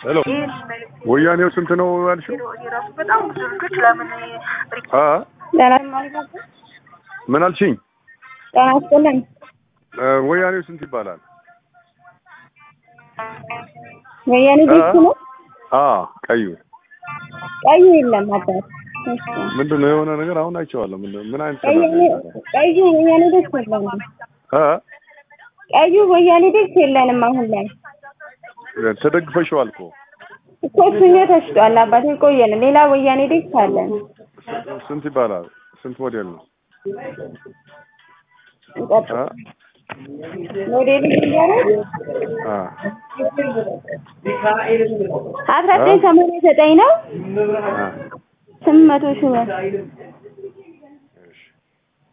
ሄሎ ወያኔው ስንት ነው ያልሽው? ራሱ በጣም ብዙ ልጆች ለምን አ ጤና ምን አልሽኝ? ጤና ይስጥልን። እ ወያኔው ስንት ይባላል? ወያኔ ቤት ነው። አ ቀዩ ቀዩ የለም አባት እሺ። ምንድን ነው የሆነ ነገር አሁን አይቼዋለሁ። ምን ምን አይነት ቀዩ ቀዩ ወያኔ ቤት የለንም። አ ቀዩ ወያኔ ቤት የለንም አሁን ላይ ተደግፈሽዋል እኮ እኮ እሱኛው ተሽጧል። አባቴ ቆየን። ሌላ ወያኔ ቤት አለን። ስንት ይባላል? ስንት ሞዴል ነው? እንቀጥል። አ ሞዴሉ ሲባለው አ አስራ ዘጠኝ ሰማንያ ዘጠኝ ነው። አ ስምንት መቶ ሺህ ብር